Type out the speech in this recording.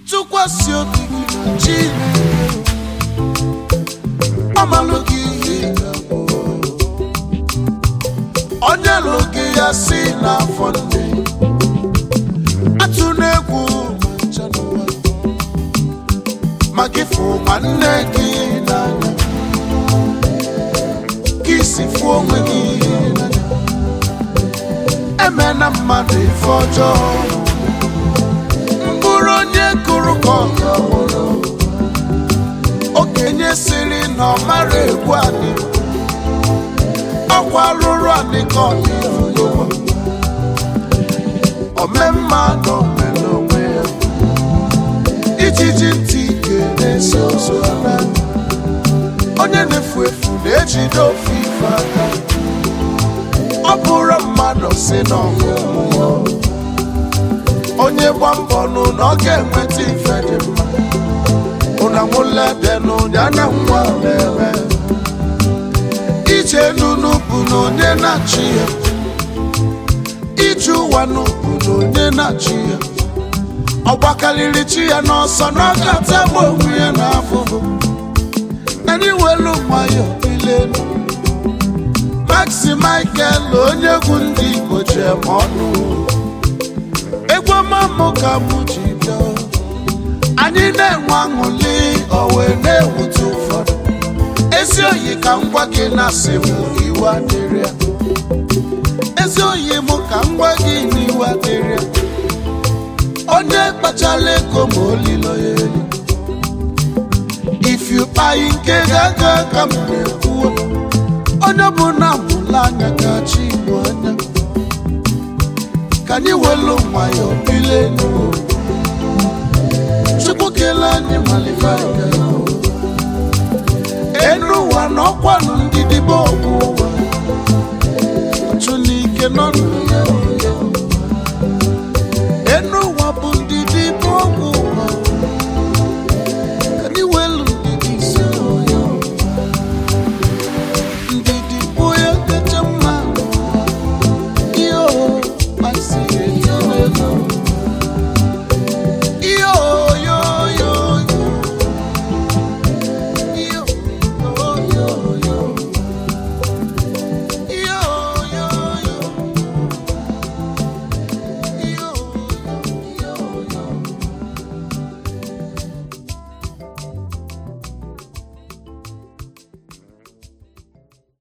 tụkwasị obi gị na Chineke ọmalụ gị ihe ị ga-abụ onye lụ gị ya si n'afọ nne atụ n'egwu ma ncha n'ụwa ma gị fụ nwanne gị n'anya gị si fụ onwe gị n'anya emena mmadụ ife ọjọọ mkpụrụ onye kụrụ ka ọ ga-awụrụ okenye siri na ọ mara egwu adị ọkwa lụrụ anị ka ọ dị n'ụwa ome mmadụ mere onwe ya ijiji ntị ike na-esi ụzọ ala onye na-efu efu na-ejide ofe ife aka ọ bụrụ mmadụ si n'ọgụ mmụọ onye gba mbọ nụ na ọ ga-enweta ife dị mma ụna nwụledenụ ya na nwa na-eme ije nunu bụ na onye na-achị ya ije ụwa nụ bụ na onye na-achị ya ọ gbakarịrị chi ya n'ọsọ na ọ ga-atagbu onwe ya n'afụfụ na n'iwelu nwayọ ilelu Maxi Michael onye egwu ndị Igbo ji eme ọnụ egwu ọmamụ ka mụ ji bịa anyị na-enwe aṅụli o wee na-ewute ụfọdụ ezi oyi ka m gwa gị na-asị m iwe adịrị ya ezi oyi m ka m gwa gị na iwe adịrị ya onye kpachala ego ma olilo ya elu if you kpai nke ga-aga ka m na-ekwuo onye bụ na mụla anya ka chi igbo anya ka anyị welu nwayọ bile n'ụwa chukwu kele anyị malife enu ụwa na ọkwanụ ndị dịbe ọgwụ ụwa ọchụ n'ike nọ na